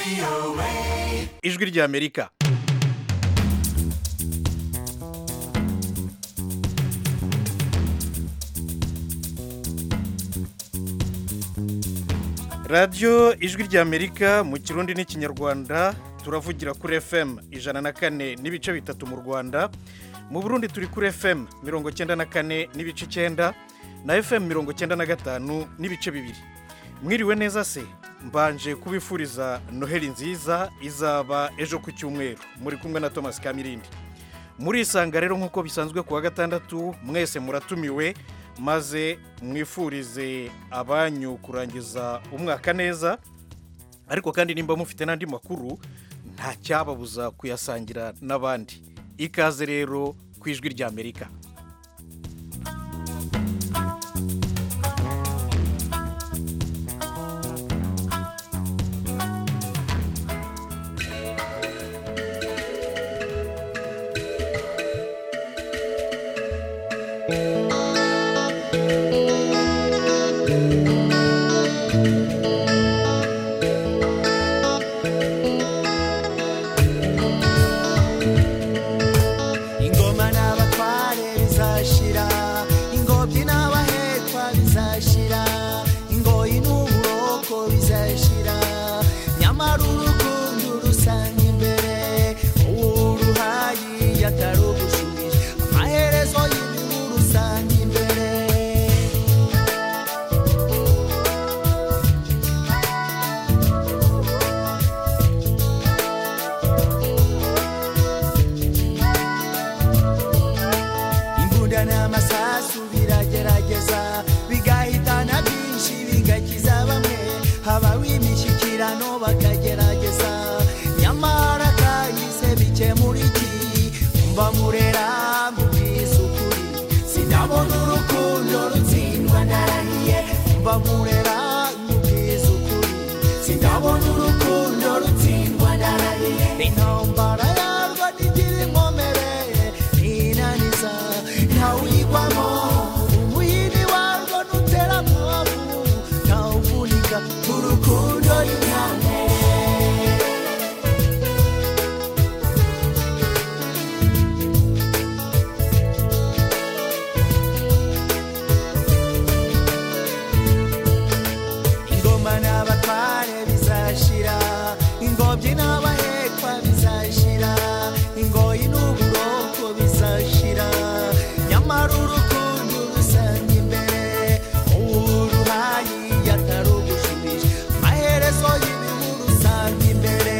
ijwi ry'amerika radiyo ijwi ry'amerika mu kirundi n'ikinyarwanda turavugira kuri fm ijana na kane n'ibice bitatu mu rwanda mu burundi turi kuri fm mirongo cyenda na kane n'ibice icyenda na fm mirongo cyenda na gatanu n'ibice bibiri mwiriwe neza se mbanje kubifuriza noheli nziza izaba ejo ku cyumweru muri kumwe na thomas kamirindi murisanga rero nk'uko bisanzwe ku wa gatandatu mwese muratumiwe maze mwifurize abanyu kurangiza umwaka neza ariko kandi nimba mufite n'andi makuru nta cyababuza kuyasangira n'abandi ikaze rero ku ijwi ry'amerika ingoma n'abatware bizashira ingobyi n'abahekwa bizashira ingoyi n'uburoko bizashira nyamara urukundo rusanga imbere uruhayi yatarugushubije amaherezo y'ibihu rusanga imbere imbunda n'amasasu biragerageza bigahitana byinshi bigakiza bamwe habaho imishyikirano bakagerageza nyamara kahise bikemura iki mba murera mubwiza ukuri sinabona urukundo rutsindwa ndarahiye mba murera mubwiza ukuri sinabona urukundo rutsindwa ndarahiye intambara yarwo ntigira inkomere inaniza ntawuyigwamo umuyini warwo ntutera mwavu ntawuvunika urukundo rimwe ingoma n'abatware bizashira ingobyi n'abahekwa bizashira ingoyi n'uburoko bizashira nyamara urukundo rusanga imbere uruhayi yatarugushubije amaherezo y'ibihu rusanga imbere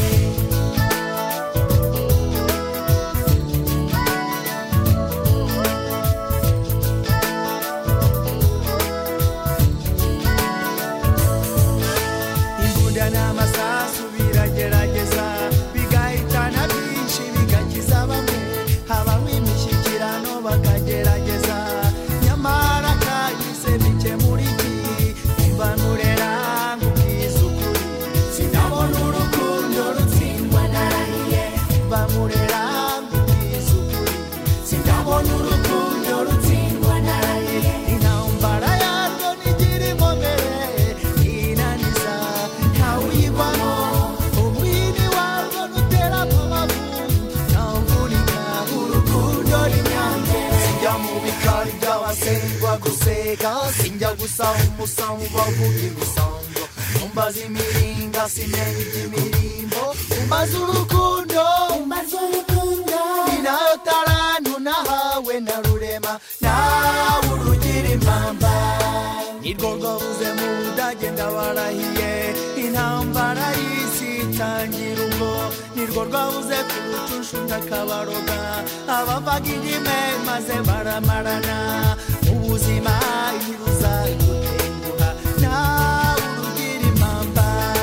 imbunda n'amasasu biragerageza bigahitana byinshi bigakiza bamwe habaho imishyikirano bakagerageza nyamara kahise bikemura iki imbanurera nk'ubwiza ukuri sinabona urukundo rutsindwa narahiye mbamurera nk'ubwiza ukuri sinabona urukundo rutsindwa narahiye intambara yarwo ntigira inkomere inaniza ntawuyigwamo umwini warwo ntutera amabavu ntawuvunika urukundo rimyange sinjya mu bikari by'abasengwa gusega sinjya gusaba umusamu bavuga imisango umbaza imiringa simenya iby'imirimbo umbaza urukundo umbaza urukundo ni nayo tarantu nahawe na rurema nawe urugira impamba nirwo rwabuze mu budage ndabarahiye intambara y'isi itangira ubwo nirwo rwabuze ku rucushu ndakabaroga abavaga indime maze baramarana ubuzima ntibuza gutenguha nawe urugira impamba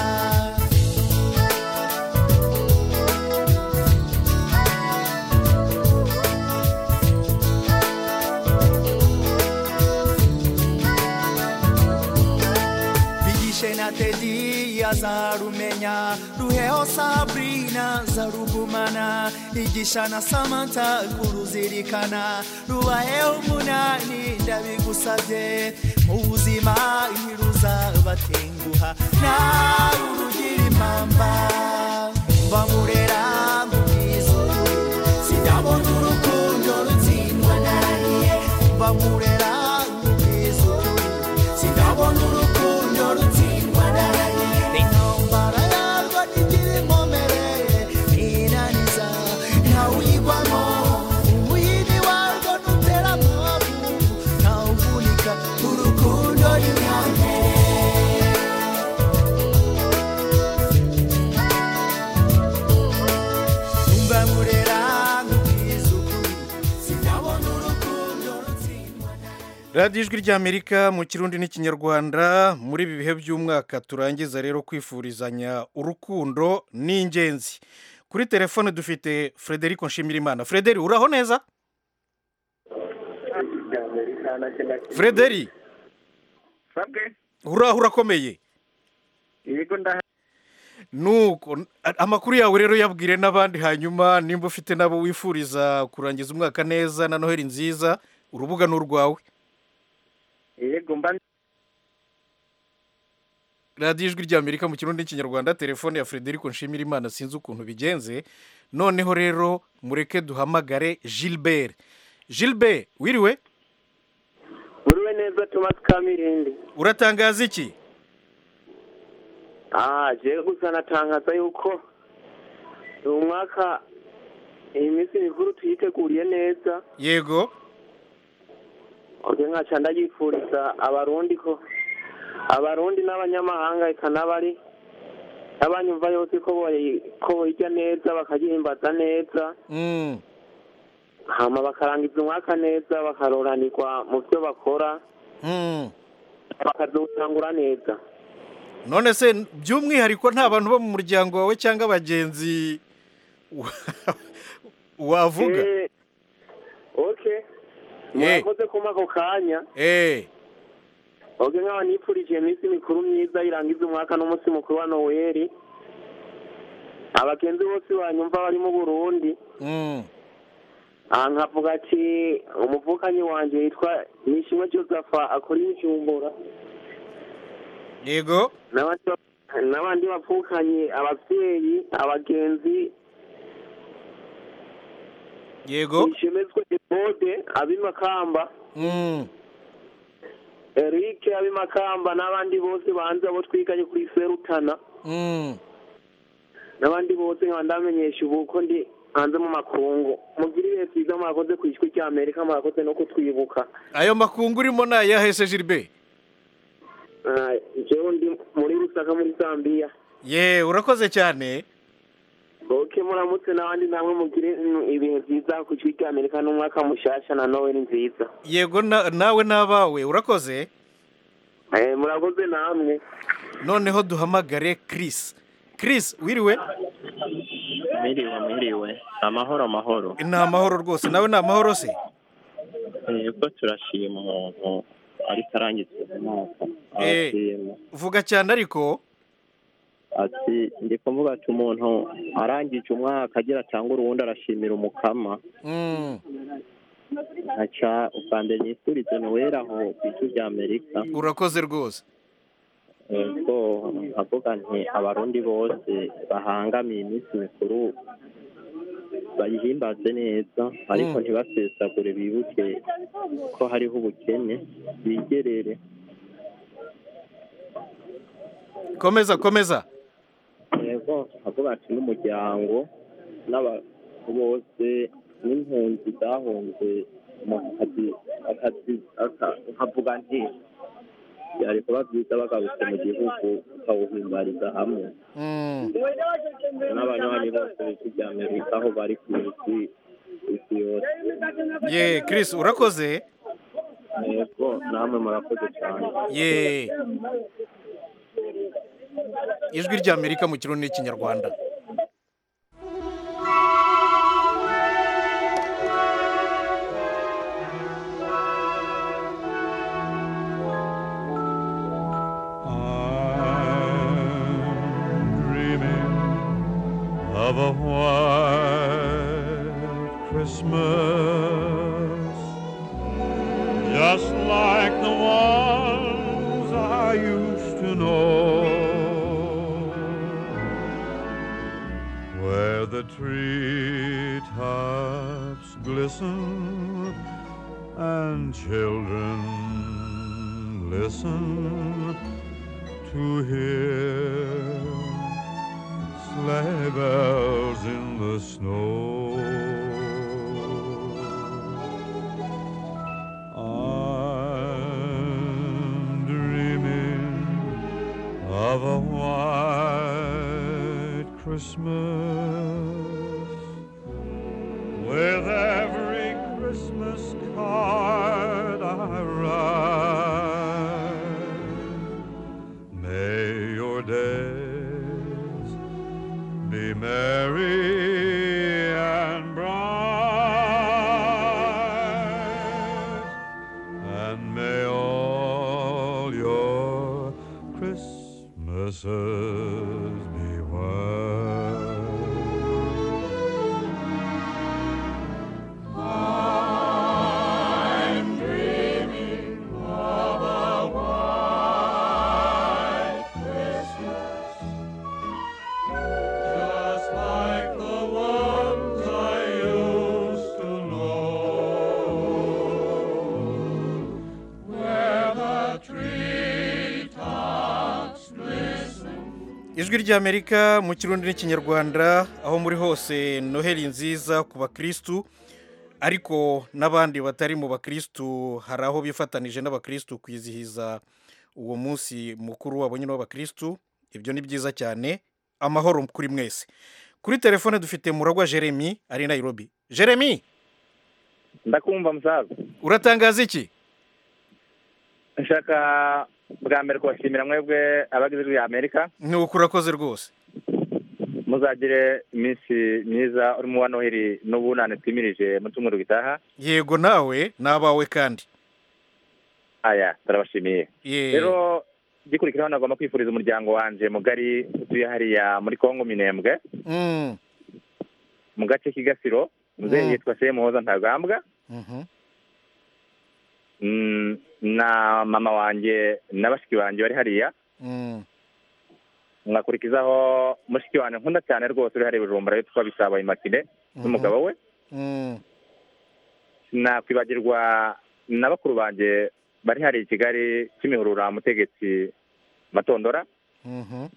bigishe na tedi azarumenya ruheho sabrina zarugumana igisha na samanta kuruzirikana rubaheho umunani ndabigusabye mu buzima ntiruzabatenguha nawe urugira impamba umva murera nkubwiza ukuri sinabona urukundo rutsindwa nawe intambara yarwo ntigira inkomere ntinaniza ntawuyigwamo umuyini warwo ntutera amabu ntawuvunika urukundo ni nyambere umva murera nkubwiza ukuri sinabona urukundo rutsindwa radiyo ijwi ry'amerika mu kirundi n'ikinyarwanda muri ibi bihe by'umwaka turangiza rero kwifurizanya urukundo ni ingenzi kuri telefone dufite frederic nshimirimana frederic uraho neza frederic sabwe uraho urakomeye yego ndaha nuko a- amakuru yawe rero yabwire n'abandi hanyuma nimba ufite nabo wifuriza kurangiza umwaka neza na noheli nziza urubuga ni urwawe yego mba radiyo ijwi ry'amerika mu kirundi n'ikinyarwanda telefone ya frederic nshimirimana sinzi ukuntu bigenze noneho rero mureke duhamagare gilbert gilbert wiriwe uriwe neza tomasi kamirindi uratangaza iki ah jewe gusa natangaza yuko uyu mwaka iyi minsi mikuru tuyiteguriye neza yego oke nkaca ndayifuriza abarundi ko abarundi n'abanyamahanga eka n'abari n'abanyumva yose ko boyi- ko boyirya neza bakagihimbaza neza Mm, hama bakarangiza umwaka neza bakaroranirwa mu byo bakora mm. bakazotangura neza none se by'umwihariko nta bantu bo mu muryango wawe cyangwa abagenzi wa- wavuga Eh, okay murakoze kuma ako kanya eh oge nk'aba nipfurije iminsi mikuru myiza irangiza umwaka n'umunsi mukuru wa noweli abagenzi bose banyumva bari mu burundi mm. aha nkavuga ati umuvukanyi wanjye yitwa nishimwe joseph akora ibijumbura yego n'abandi ba- n'abandi bavukanye ababyeyi abagenzi yego nishimezwe ebode ab'imakamba mm. eric ab'imakamba n'abandi bose banze abo twiganye kuri serutana Mm. n'abandi bose nkaba ndamenyesha ubu ko ndi hanze mu makungu mugire ibihe byiza mwakoze ku ijwi rya amerika mwakoze no kutwibuka ayo makungu urimo ni ayahese gilbert Ah, jewe ndi muri rusaka muri zambia ye urakoze cyane oke muramutse n'abandi namwe mugire mm, ibihe byiza ku ijwi rya amerika n'umwaka mushasha na noweli nziza yego na- nawe n'abawe urakoze Eh, murakoze namwe noneho duhamagare chris chris wiriwe Mwiriwe mwiriwe amahoro amahoro ni amahoro rwose nawe ni amahoro se yego turashima umuntu ariko arangiza umwaka Eh. arashima vuga cyane ariko ati ndi kuvuga ati umuntu arangije umwaka agira cyangwa uruwundi arashimira umukama Mm, nkaca ubwa mbere nifurize noweli aho ku ijwi rya amerika urakoze rwose yego nkavuga nti abarundi bose bahangamiye iminsi mikuru bayihimbaze neza ariko Mm. ntibasesagure bibuke ko hariho ubukene bigerere komeza komeza yego nkavuga ati n'umuryango n'abantu bose n'impunzi zahunze mu kazi akazi aka- nkavuga nti byari kuba byiza bagarutse mu gihugu bakawuhimbariza hamwe Mm, n'abanywanyi bose b'ijwi rya amerika aho bari ku isi isi yose ye chris urakoze yego namwe murakoze cyane ye ijwi ry'amerika mu kirundi n'ikinyarwanda I'm dreaming of a white Christmas, just like the ones I used to know, where the treetops glisten and children listen to hear sleigh bells in the snow. I'm dreaming of a white Christmas with every Christmas card I write. May your days be merry and bright, and may all your Christmases be white. Just like the ones I used to know, where the treetops glisten. ijwi ry'amerika mu kirundi n'ikinyarwanda aho muri hose noheli nziza ku bakirisitu ariko n'abandi batari mu bakirisitu hari aho bifatanije n'abakirisitu kwizihiza uwo munsi mukuru wabo nyine w'abakirisitu ibyo ni byiza cyane amahoro kuri mwese kuri telefone dufite muragwa jeremy ari i nairobi jeremy ndakumva musaza uratangaza iki nshaka bwa mbere kubashimira mwebwe abagize ijwi amerika ni uko urakoze rwose muzagire iminsi myiza urimo wa noheli n'ubunane twimirije mu cyumweru gitaha yego nawe n'abawe kandi aya turabashimiye Ye- rero gikurikiraho nagomba kwifuriza umuryango wanje mugari utuye hariya muri kongo minembwe Mm, mu gace k'igasiro muzehe Mm. yitwa semuhoza ntagambwa mhm. Mm, na mama wanjye na bashiki banjye bari hariya Mm, nkakurikizaho mushiki wanjye nkunda cyane rwose uri hariya i bujumbura yitwa bisaba imakire n'umugabo we mm, nakwibagirwa na bakuru banjye bari hari i kigali kimihurura mutegetsi matondora mhm.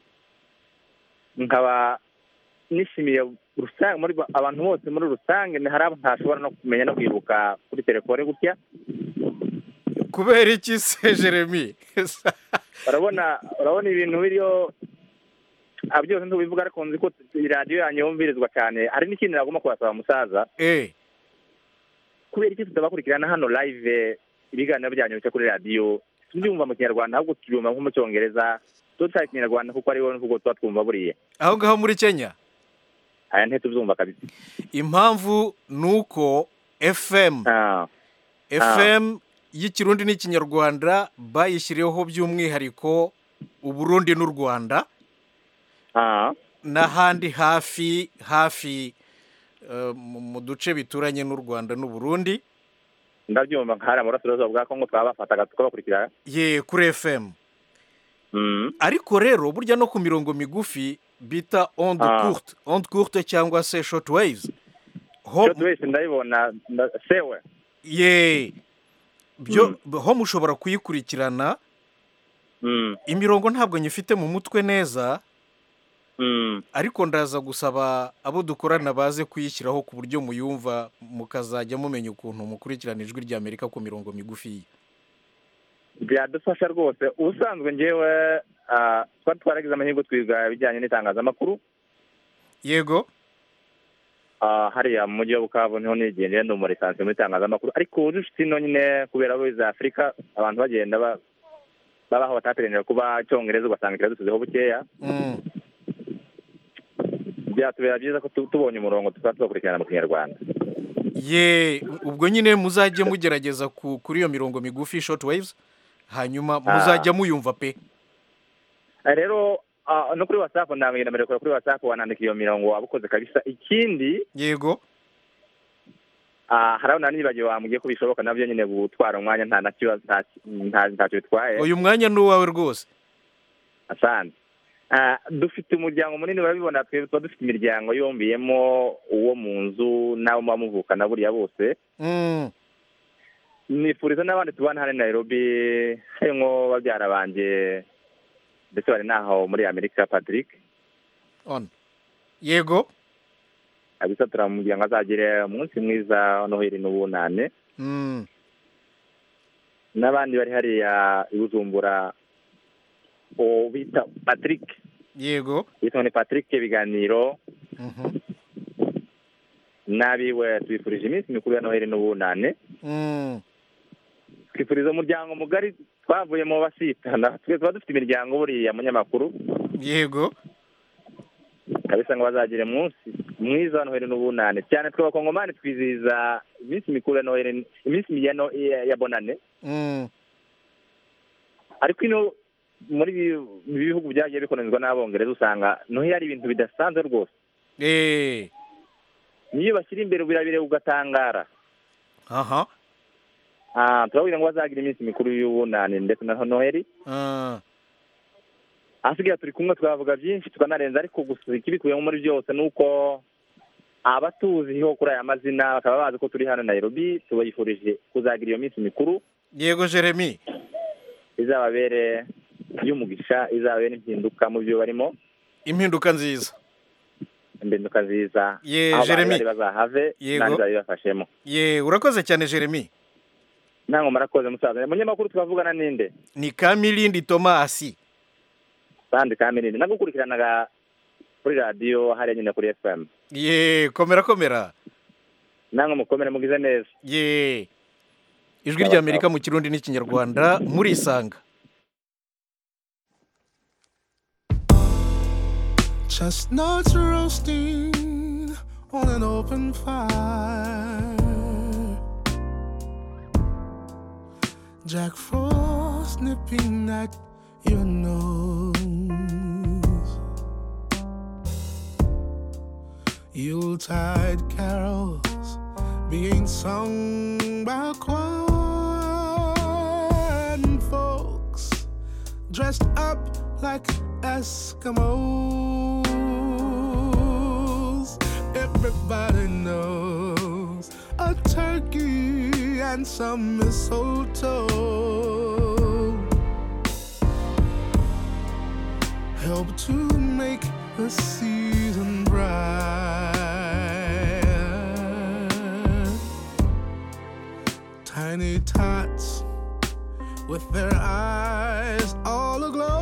nkaba nishimiye rusange muri ba- abantu bose muri rusange ni hari abo ntashobora no kumenya no kwibuka kuri telefone gutya kubera iki se jeremy urabona urabona ibintu biriho ah, byose ntubivuga ariko nzi ko radiyo yanyu yumvirizwa cyane hari n'ikindi nagomba kubasaba musaza eh kubera iki tutabakurikirana hano live ibiganiro byanyu bica kuri radiyo tubyumva mu kinyarwanda ahubwo tubyumva nko mu cyongereza tutari ikinyarwanda kuko ariho nubwo tuba twumva buriya aho ngaho muri kenya aya ntitubyumva kabisa impamvu ni uko fm Ah, fm y'ikirundi n'ikinyarwanda bayishyiriyeho by'umwihariko uburundi n'u rwanda ah, n'ahandi hafi hafi eh, mu mu duce bituranye n'u rwanda n'uburundi ndabyumva nkahari mu burasirazuba bwa kongo twabafataga tukabakurikira ye kuri fm Mm, ariko rero burya no ku mirongo migufi bita onde Ah. courte onde courte cyangwa se short waves ho cyo wese ndabibona nda- sewe ye byo ho mushobora kuyikurikirana Mm, imirongo ntabwo nyifite mu mutwe neza mm. ariko ndaza gusaba abo dukorana baze kuyishyiraho ku buryo muyumva mukazajya mumenya ukuntu mukurikirana ijwi ry'amerika ku mirongo migufi byadufasha rwose ubusanzwe ngewe ah, twari twaragize amahirwe twiga ibijyanye n'itangazamakuru yego Ah, hariya mu mujyi wa bukavu niho nigendera ndi umurisansi muri itangazamakuru ariko ubu dufite ino nyine kubera biza afurika abantu bagenda ba- babaho batateganira kuba icyongereza ugasanga kiradusizeho bukeya Mm. byatubera byiza ko tu- tubonye umurongo tukaba tubakurikirana mu kinyarwanda ye ubwo nyine muzajye mugerageza ku- kuri iyo mirongo migufi short waves hanyuma muzajya muyumva pe Ah, rero ah, no kuri whatsapp ndamenye mbere kuri whatsapp wanandika iyo mirongo waba ukoze kabisa ikindi yego ah, hari aho nanibagiwe wambwiye ko bishoboka nabyo nyine gutwara umwanya nta na kibazo nta- nta- ntacyo bitwaye uyu mwanya ni uwawe rwose asante Ah, dufite umuryango munini urabibona twe tuba dufite imiryango yombiyemo uwo mu nzu n'abo muba muvukana buriya bose Mm. nifuriza n'abandi tubana hano i nairobi harimo babyara banjye ndetse bari n'aho muri amerika patrick on yego kabisa turamubwira ngo azagire umunsi mwiza wa noheli n'ubunane Mm, n'abandi bari hariya i bujumbura uwo bita patrick yego yitwa ni patrick ibiganiro Mhm. n'abiwe tubifurije iminsi mikuru ya noheli n'ubunane Mm, twifuriza umuryango mugari twavuyemo basitana twe tuba dufite imiryango buriya munyamakuru yego kabisa ngo bazagire umunsi mwiza wa noheli n'ubunane cyane twe abakongomani twizihiza iminsi mikuru ya noheli iminsi ya no- ya- ya bonane Mm, ariko ino muri ibi- ibi bihugu byagiye bikolonizwa n'abongereza usanga noheli ari ibintu bidasanzwe rwose eh, niyo bashyira imbere birabire ugatangara aha Ah, turababwira ngo bazagira iminsi mikuru y'ubunane ndetse na noheli Ah, ahasigaye turi kumwe twavuga byinshi tukanarenza ariko gusa ikibikubiyemo muri byose ni uko abatuziho kuri aya mazina bakaba bazi ko turi hano Nairobi tubifurije kuzagira iyo minsi mikuru yego jeremy izababere y'umugisha izababere impinduka mu byo barimo impinduka nziza impinduka nziza Ye, aho bari Jeremy. bari bazahave Yego. nandi babibafashemo ye urakoze cyane jeremy ntabwo murakoze musaza umunyamakuru twavugana ninde ni kamilindi tomasi sandi kamirindi nagukurikiranaga kuri radiyo hariya nyine kuri fm ye komera komera namwe mukomere mugize neza ye ijwi ry'amerika mu kirundi n'ikinyarwanda murisanga Chestnuts roasting on an open fire. Jack Frost nipping at your nose. Yuletide carols being sung by choir and folks dressed up like Eskimos. Everybody knows a turkey and some mistletoe help to make the season bright. Tiny tots with their eyes all aglow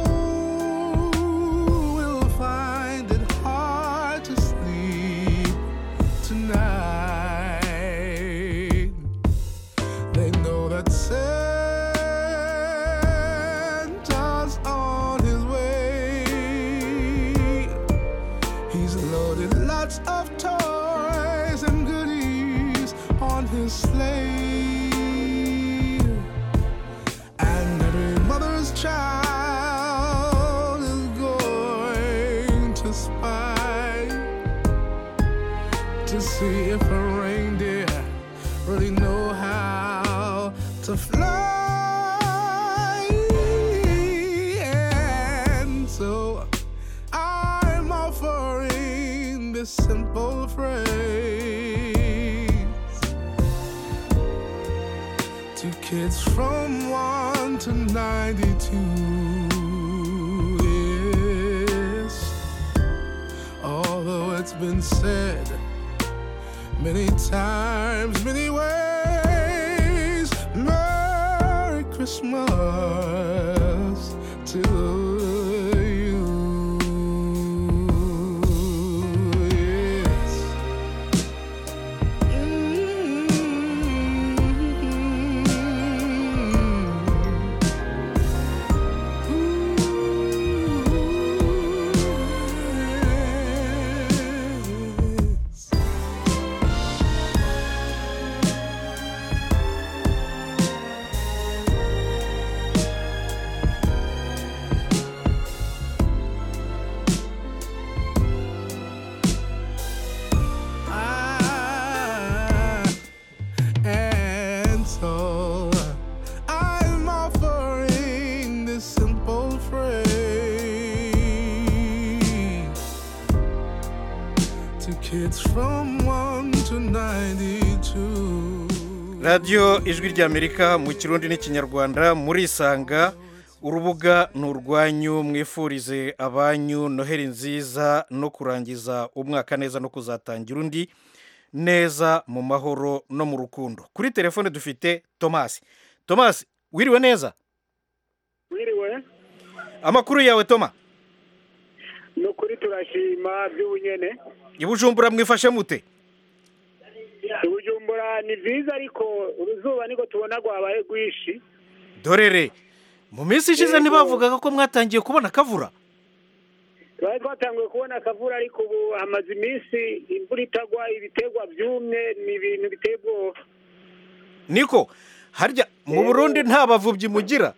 will find it hard to sleep tonight. They know that Santa's on his way. He's loaded lots of toys and goodies on his sleigh. And every mother's child is going to spy to see if a reindeer really know how to fly. And so I'm offering this simple phrase to kids from 1 to 92. Yes, although it's been said many times, many ways, Merry Christmas to you. Yes. Yes. Ah, and so I'm offering this simple phrase to kids from 1 to 92. radiyo ijwi ry'amerika mu kirundi n'ikinyarwanda murisanga urubuga ni urwanyu mwifurize abanyu noheli nziza no kurangiza umwaka neza no kuzatangira undi neza mu mahoro no mu rukundo kuri telefone dufite tomasi tomasi wiriwe neza wiriwe amakuru yawe toma ni ukuri turashima by'ubunyene i bujumbura mwifashe mute ubujumbura ni byiza ariko uruzuba niko tubona rwabaye rwinshi dorere mu minsi ishize Yego. ntibavugaga ko mwatangiye kubona akavura twari twatanguye kubona akavura ariko ubu hamaze iminsi imvura itagwa ibiterwa byumye ni ibintu biteye ubwoba niko harya mu burundi nta bavubyi mugira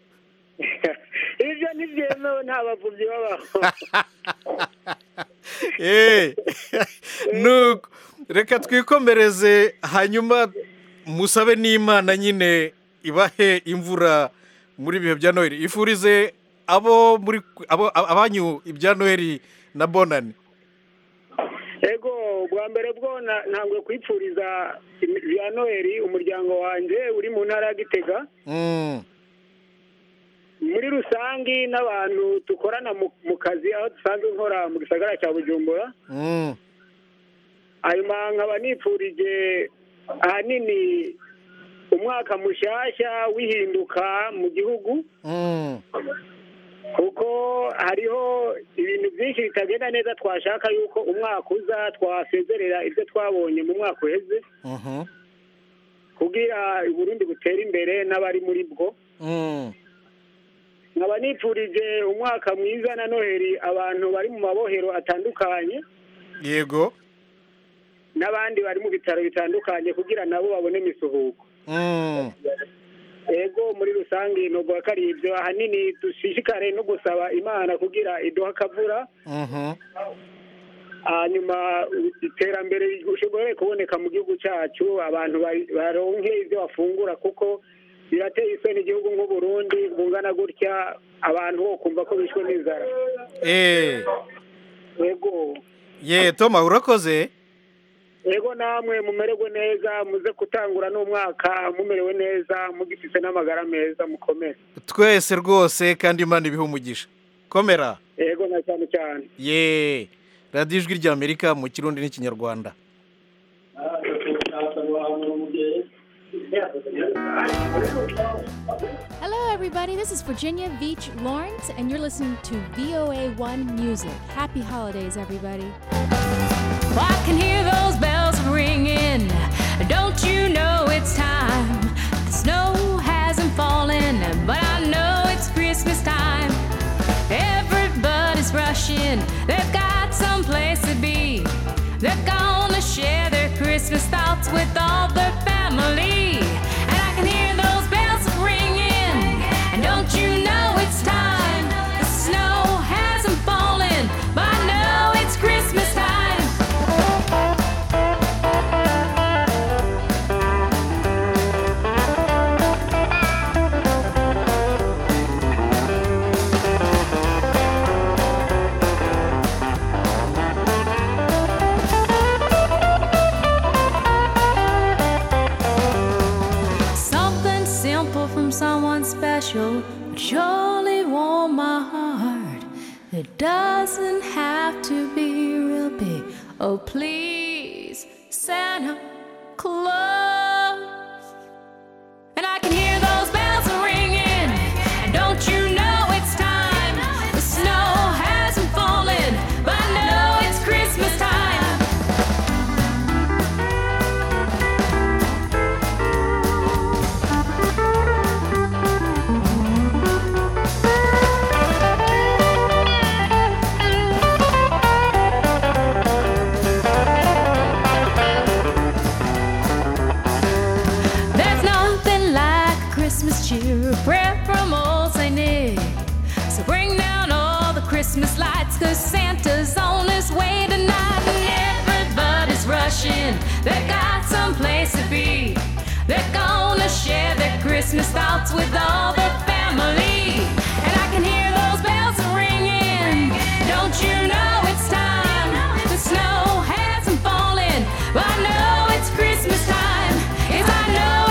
ibyo ntibyemewe nta bavubyi babaho Eh, nuko reka twikomereze hanyuma musabe n'imana nyine ibahe imvura muri ibihe bya noheli ifurize abo muri abo abanyu ibya noheli na bonani ego bwa mbere bwo na- ntabwo kwipfuriza bya noheli umuryango wanjye uri mu ntara ya gitega Mm, muri rusange n'abantu dukorana mu- mu kazi aho dusanzwe nkora mu gisagara cya bujumbura mm, hanyuma nkaba nipfurije ahanini umwaka mushyashya w'ihinduka mu gihugu mm. kuko hariho ibintu byinshi bitagenda neza twashaka yuko umwaka uza twasezerera ibyo twabonye mu mwaka uheze Mhm, kugira uburundi butere imbere n'abari muri bwo mm. nkaba nipfurije umwaka mwiza na noheli abantu bari mu mabohero atandukanye yego n'abandi bari mu bitaro bitandukanye kugira nabo babone imisuhuko Mm, ego muri rusange nubwo ko ari ibyo ahanini dushishikare no gusaba imana kugira iduha akavura mhm. hanyuma iterambere rishobore kuboneka mu gihugu cyacu abantu bari- baronke ibyo bafungura kuko birateye isoni igihugu nk'uburundi bungana gutya abantu bo kumva ko bishwe n'inzara Eh, ego ye toma urakoze ego namwe mumererwe neza muze gutangura n'umwaka mumerewe neza mugifite n'amagara meza mukomere twese rwose kandi imana ibihe umugisha komera ego na cyane cyane ye radiyo ijwi ry'amerika mu kirundi n'ikinyarwanda Hello, everybody. This is Virginia Beach Lawrence, and you're listening to VOA One Music. Happy holidays, everybody. I can hear those bells ringing. Don't you know it's time? The snow hasn't fallen, but I know it's Christmas time. Everybody's rushing, they've got someplace to be. They're gonna share their Christmas thoughts with all their family. And I can hear those bells ringing. And don't you know it's time? The snow hasn't fallen, but I know it's Christmas time. Something simple from someone special would surely warm my heart. It doesn't have to be real big. Oh, please, Santa Claus. And I can hear those bells ringing. And don't you know it's time? The snow hasn't fallen, but I know it's Christmas time. There's nothing like a Christmas cheer, a prayer from old Saint Nick. So bring down all the Christmas lights, cause Santa's on his way tonight. And everybody's rushing, they got someplace to be. They're gonna share their Christmas thoughts with all their family. And I can hear those bells ringing. Don't you know it's time? The snow hasn't fallen, but I know it's Christmas time. Yes, I know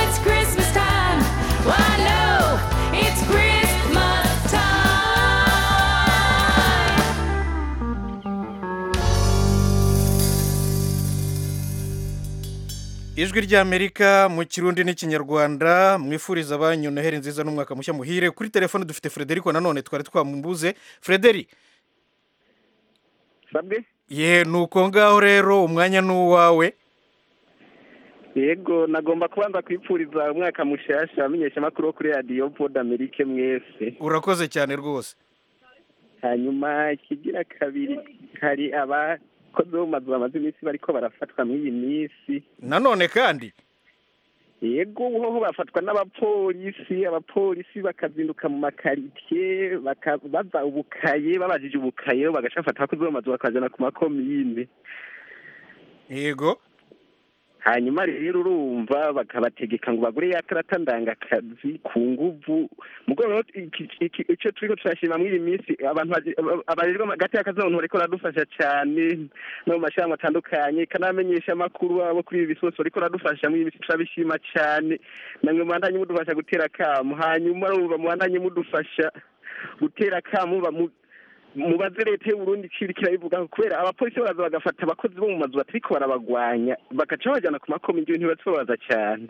ijwi ry'amerika mu kirundi n'ikinyarwanda mwifuriza abanyu noheli nziza n'umwaka mushya muhire kuri telefone dufite frederico nanone twari twambuze frederi sabwe ye ni uko ngaho rero umwanya ni uwawe yego nagomba kubanza kwipfuriza umwaka mushasha amenyesha amakuru wo kuri radiyo pod amerike mwese urakoze cyane rwose hanyuma ikigira kabiri hari abakozi bo mu mazu bamaze iminsi bariko barafatwa muri iyi minsi nanone kandi yego hoho bafatwa n'abapolisi abapolisi bakazinduka mu makaritiye bakabaza ubukaye babajije ubukaye bagaca bafata abakozi bo mu mazu bakajana ku makomine yego hanyuma rero urumva bakabategeka ngo bagure ya karata ndangakazi ku nguvu mugo rero icyo turiko turashima muri iyi minsi abantu abarirwa hagati y'akazi n'abantu bariko baradufasha cyane no mu mashyirahamwe atandukanye kanamenyesha amakuru abo kuri ibi bisoso bariko baradufasha muri iyi minsi turabishima cyane namwe mubandanye mudufasha gutera akamu hanyuma urumva mubandanye mudufasha gutera akamu mubaze leta y'uburundi ikiri kirabivuga kubera abapolisi baraza bagafata abakozi bo mu mazu batariko barabagwanya bagaca babajyana ku makomine ibyo ntibasobaza cyane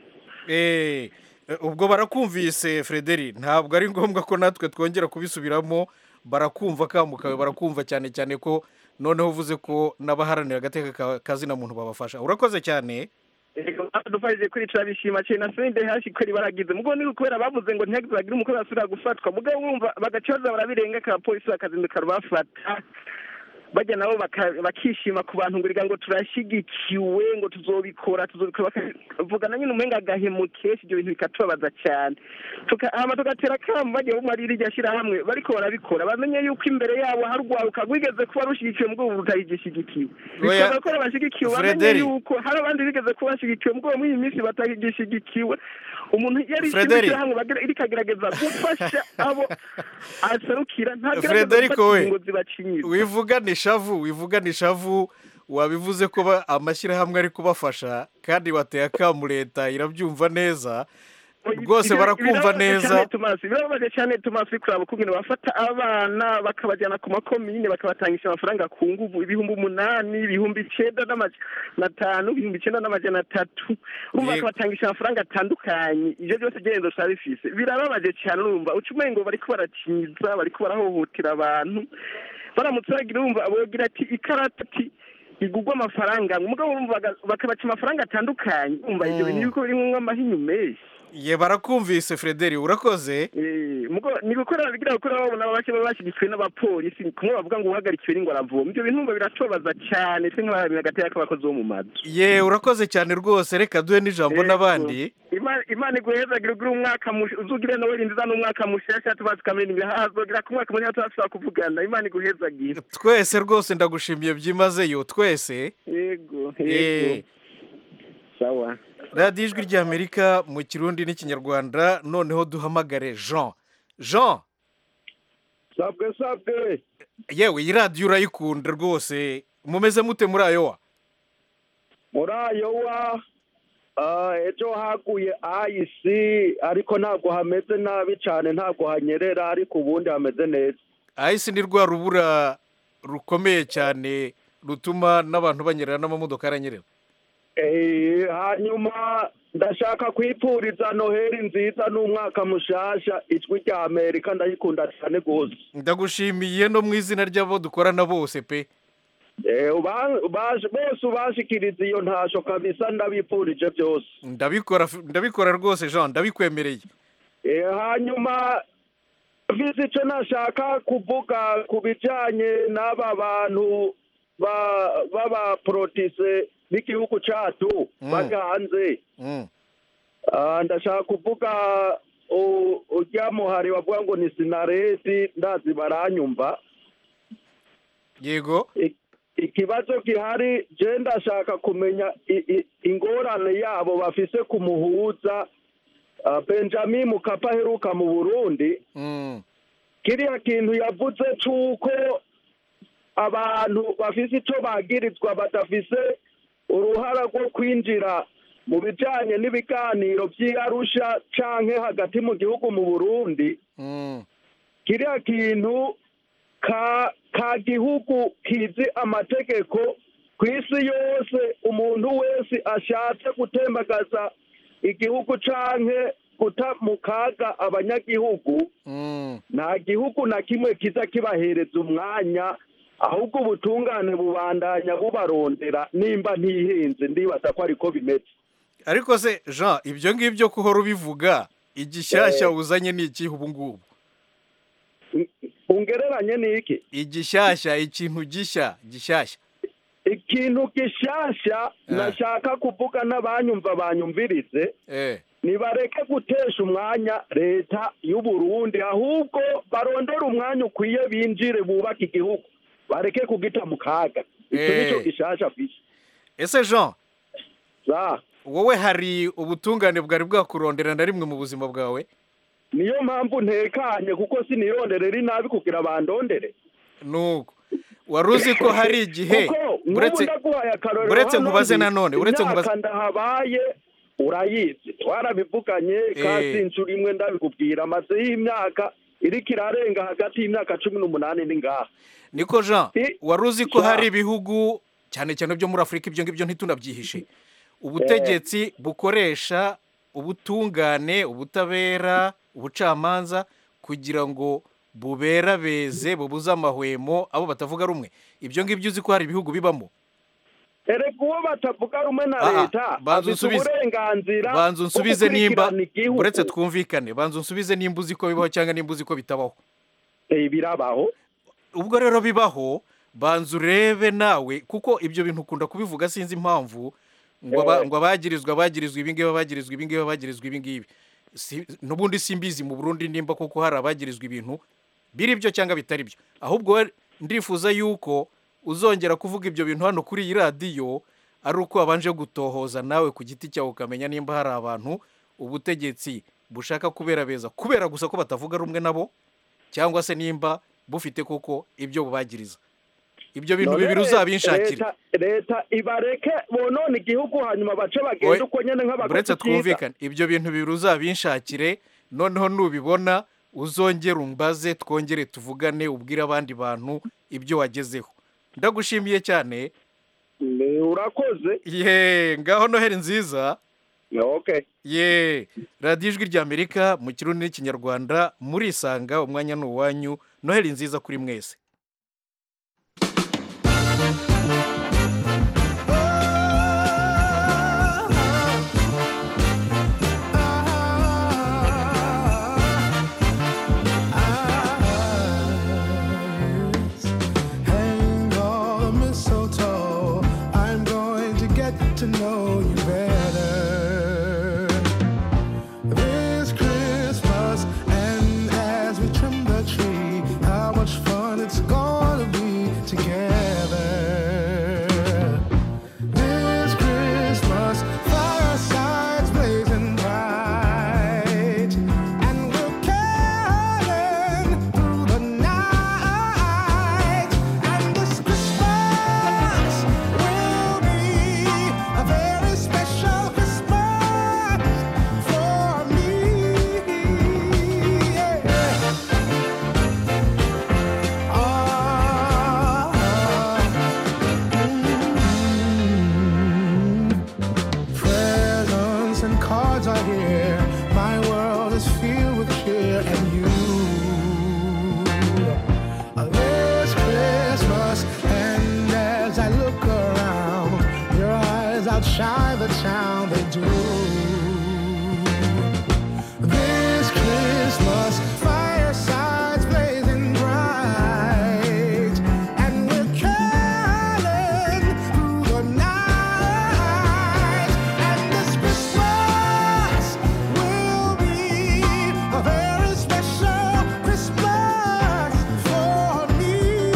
ubwo barakumvise frederi ntabwo ari ngombwa ko natwe twongera kubisubiramo barakumva kamukawe barakumva cyane cyane ko noneho uvuze ko n'abaharanira agateka kazina muntu babafasha urakoze cyane dufashije kuri turabishima cyane na sende hashi kweri baragize mugo ni kubera bavuze ngo ntihagize bagire umukwe basubira gufatwa mugo wumva bagaca baza barabirenga ka polisi bakazinduka rubafata bajya nabo bakishima ku bantu ngo ngo turashyigikiwe ngo tuzobikora tuzobikora bakavugana nyine umenga agahemukeshi ibyo bintu bikatubabaza cyane hama tugatera akamu bagiye bumarira iryo shyirahamwe bariko barabikora bamenye yuko imbere yabo hari urwaruka rwigeze kuba rushyigikiwe mu rwego rutagishyigikiwe bikaba ko bashyigikiwe bamenye yuko hari abandi bigeze kuba bashyigikiwe mu rwego muri iyi minsi batagishyigikiwe umuntu yari ishyirahamwe rikagerageza gufasha abo aserukira Frederico we wivugana ishavu wivugana ishavu wabivuze ko amashyirahamwe ari kubafasha kandi wateye akamu leta irabyumva neza rwose barakumva neza birababaje cyane tumasi kuraba ukungene bafata abana bakabajyana ku makomine bakabatangisha amafaranga ku nguvu ibihumbi umunani ibihumbi icyenda n'amajana atanu ibihumbi icyenda n'amajana atatu urumva bakabatangisha amafaranga atandukanye ibyo byose genda usaba bifise birababaje cyane urumva uca umengo bariko barakinyiza bariko barahohotera abantu baramutse bagira urumva bogira ati ikarata ati igugwa amafaranga umugabo urumva bakabaca amafaranga atandukanye urumva ibyo bintu yuko birimwo amahinyu menshi ye barakumvise frederi urakoze ni gukora bigira gukora babona bake baba bashyigikiwe n'abapolisi kumwe bavuga ngo uhagarikiwe n'ingo aravoma ibyo bintu biratubabaza cyane twe nk'abaharanira agateka k'abakozi bo mu mazu ye urakoze cyane rwose reka duhe n'ijambo n'abandi imana iguhezagira ugire umwaka uzugire nawe rindiza n'umwaka mushasha tubazi kamenya ibihaha hazogira ku mwaka mushasha tuzashobora kuvugana imana iguhezagira twese rwose ndagushimiye byimazeyo twese yego yego sawa radiyo ijwi ry'amerika mu kirundi n'ikinyarwanda noneho duhamagare jean jean sabwe sabwe yewe iyi radiyo urayikunda rwose mumeze mute muri ayowa muri ayowa ejo haguye ayisi ariko ntabwo hameze nabi cyane ntabwo hanyerera ariko ubundi hameze neza ayisi ni rwa rubura rukomeye cyane rutuma n'abantu banyerera n'amamodoka aranyerera hanyuma ndashaka kwipfuriza noheli nziza n'umwaka mushasha ijwi rya amerika ndayikunda cyane rwose ndagushimiye no mu izina ry'abo dukorana bose pe bose ubashikiriza iyo ntasho kabisa ndabipfurije byose ndabikora ndabikora rwose jean ndabikwemereye hanyuma visi icyo nashaka kuvuga ku bijyanye n'aba bantu b'abaporotise b'igihugu cyacu bajya hanze ndashaka kuvuga ujya muhari bavuga ngo ni sinaresi ndazi baranyumva yego ikibazo gihari je ndashaka kumenya ingorane yabo bafise ku muhuza benjamin mukapa aheruka mu burundi kiriya kintu yavuze c'uko abantu bafise icyo bagirizwa badafise uruhara rwo kwinjira mu bijyanye n'ibiganiro by'iyarusha canke hagati mu gihugu mu burundi kiriya kintu ka ka gihugu kizi amategeko ku isi yose umuntu wese ashatse gutembagaza igihugu canke guta mu kaga abanyagihugu nta gihugu na kimwe kiza kibahereza umwanya ahubwo ubutungane bubandanya bubarondera nimba ntihenze ndibaza ko ariko bimeze ariko se jean ibyo ngibyo ko uhora ubivuga igishyashya Eh. uzanye ni ikihe ubu ngubu ungereranye n'iki igishyashya ikintu gishya gishyashya ikintu gishasha nashaka kuvuga n'abanyumva banyumvirize nibareke gutesha umwanya leta y'u Burundi ahubwo barondere umwanya ukwiye binjire bubake igihugu bareke kugita mu kaga icyo Eh. nicyo gishasha kwisi ese jean za wowe hari ubutungane bwari bwakurondera na rimwe mu buzima bwawe niyo mpamvu ntekanye kuko sinirondere rinabi kugira bandondere nuko wari uzi ko hari igihe kuko uretse nk'ubu ndaguhaye akarorero uretse hano nkubaze ndi, nanone uretse nkubaze imyaka ndahabaye urayizi twarabivuganye Eh. kasi inshuro imwe ndabikubwira maze y'imyaka iriko irarenga hagati y'imyaka cumi n'umunani ni ngaha niko jean wari uzi ko Jean. hari ibihugu cyane cyane byo muri afurika ibyo ngibyo ntitunabyihishe ubutegetsi bukoresha ubutungane ubutabera ubucamanza kugira ngo buberabeze bubuze amahwemo abo batavuga rumwe ibyo ngibyo uzi ko hari ibihugu bibamo erega uwo batavuga rumwe na Aha, leta banza afite unsubize. uburenganzira banza bwo unsubize nimba gukurikirana igihugu. uretse twumvikane banza unsubize nimba uzi ko bibaho cyangwa nimba uzi ko bitabaho birabaho ubwo rero bibaho banza urebe nawe kuko ibyo bintu ukunda kubivuga sinzi impamvu ngo aba- Eh. ngo abagirizwa abagirizwa ibingibi abagirizwa ibingibi abagirizwa ibingibi Si- n'ubundi simbizi mu burundi nimba koko hari abagirizwa ibintu biri byo cyangwa bitari byo ahubwo we ndifuza yuko uzongera kuvuga ibyo bintu hano kuri iyi radiyo ari uko wabanje gutohoza nawe ku giti cyawe ukamenya nimba hari abantu ubutegetsi bushaka kubera beza kubera gusa ko batavuga rumwe nabo cyangwa se nimba bufite koko ibyo bubagiriza ibyo bintu None bibiri uzabinshakire leta leta ibareke bonone igihugu hanyuma bace Oye, bagenda uko nyene nk'abakozi uretse byiza. twumvikane ibyo bintu bibiri uzabinshakire noneho nubibona uzongere umbaze twongere tuvugane ubwire abandi bantu ibyo wagezeho ndagushimiye cyane urakoze ye ngaho noheri nziza okay ye radiyo ijwi ry'amerika mu kirundi n'ikinyarwanda murisanga umwanya ni uwanyu noheri nziza kuri mwese Hang all the mistletoe. I'm going to get to know you better this Christmas. And as we trim the tree, how much fun it's gonna be together. This Christmas, firesides blazing bright, and we'll caroling through the night. And this Christmas will be a very special Christmas for me. Presents and cards are here. My world is filled with cheer and you. This Christmas, and as I look around, your eyes outshine the town they do. This Christmas, firesides blazing bright, and we're caroling through the night. And this Christmas will be a very special Christmas for me.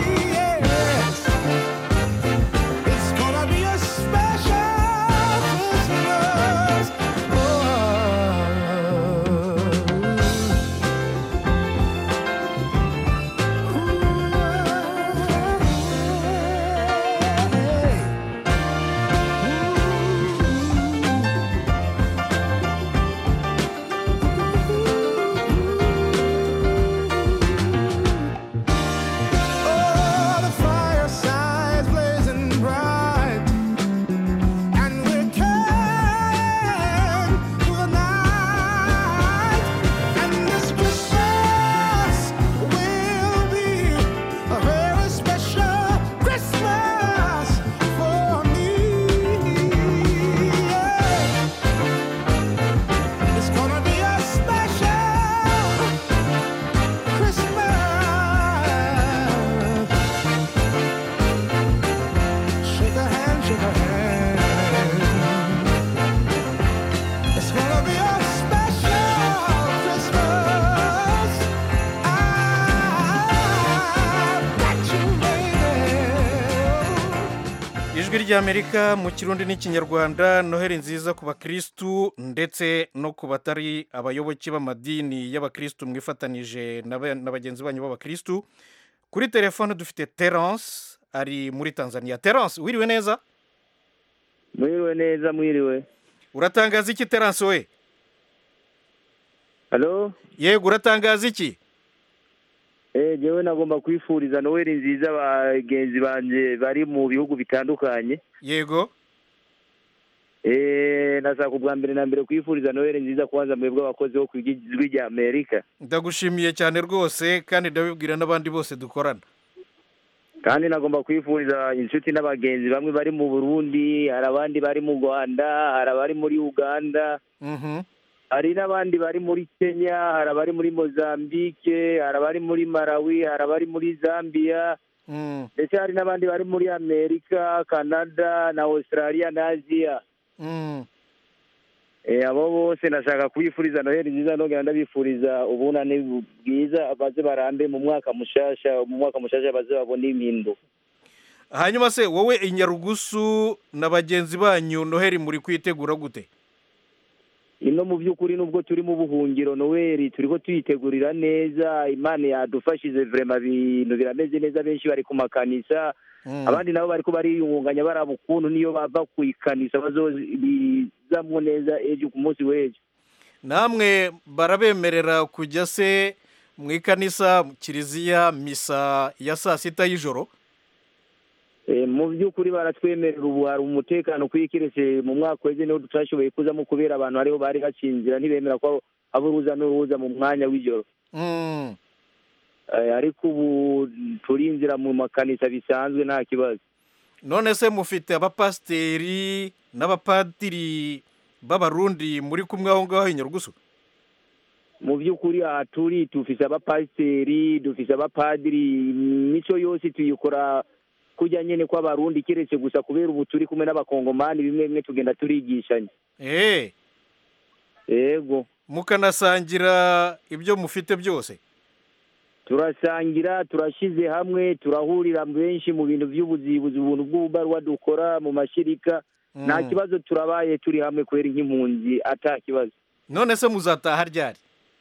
Yes. It's gonna be a special ijwi ry'amerika mu kirundi n'ikinyarwanda noheli nziza ku bakirisitu ndetse no ku batari abayoboke b'amadini y'abakirisitu mwifatanije na ba- na bagenzi banyu b'abakirisitu kuri telefone dufite terence ari muri tanzania terence wiriwe neza mwiriwe neza mwiriwe uratangaza iki terence we halo yego uratangaza iki eh jewe nagomba kwifuriza noweli nziza bagenzi banje bari mu bihugu bitandukanye yego eh nashaka ubwa mbere na mbere kwifuriza noweli nziza kubanza mwebwe abakozi bo kw'ijwi rya amerika ndagushimiye cyane rwose kandi ndabibwira n'abandi bose dukorana kandi nagomba kwifuriza inshuti n'abagenzi bamwe bari mu burundi hari abandi bari mu rwanda hari abari muri uganda Mhm. hari n'abandi bari muri kenya hari abari muri mozambique hari abari muri malawi hari abari muri zambia Mm. ndetse hari n'abandi bari muri amerika canada na australia na aziya Mm. Eh, abo bose nashaka kubifuriza noheli nziza nongera ndabifuriza ubunane bwiza baze barambe mu mwaka mushasha mu mwaka mushasha baze babone impindu hanyuma se wowe i nyarugusu na bagenzi banyu noheli muri kwitegura gute ino mu by'ukuri nubwo turi mu buhungiro noweli turiko tuyitegurira neza imana yadufashije vrema ibintu birameze neza benshi bari ku makanisa Mm. abandi nabo bariko bariyungunganya baraba ukuntu niyo bava ku ikanisa bazobizamwo neza ejo ku munsi w'ejo namwe barabemerera kujya se mu ikanisa mu kiliziya misa ya saa sita y'ijoro Eh, mu by'ukuri baratwemerera ubu hari umutekano kwikiretse mu mwaka weze niho tutashoboye kuzamo kubera abantu ariho bari bacinzira ntibemera ko haba uruza n'uruza mu mwanya w'ijoro Mm. Eh, ariko ubu turinjira mu makanisa bisanzwe nta kibazo none se mufite abapasiteri n'abapadiri b'abarundi muri kumwe aho ngaho i nyarugusu mu by'ukuri aha turi dufise abapasiteri dufise abapadiri imico yose tuyikora kujya nyene kw'abarundi keretse gusa kubera ubu turi kumwe n'abakongomani bimwe bimwe tugenda turigishanya eh yego mukanasangira ibyo mufite byose turasangira turashyize hamwe turahurira benshi mu bintu by'ubuzibuzi ubuntu bw'ububarwa dukora mu mashirika nta Mm. kibazo turabaye turi hamwe kubera nk'impunzi ata kibazo none se muzataha ryari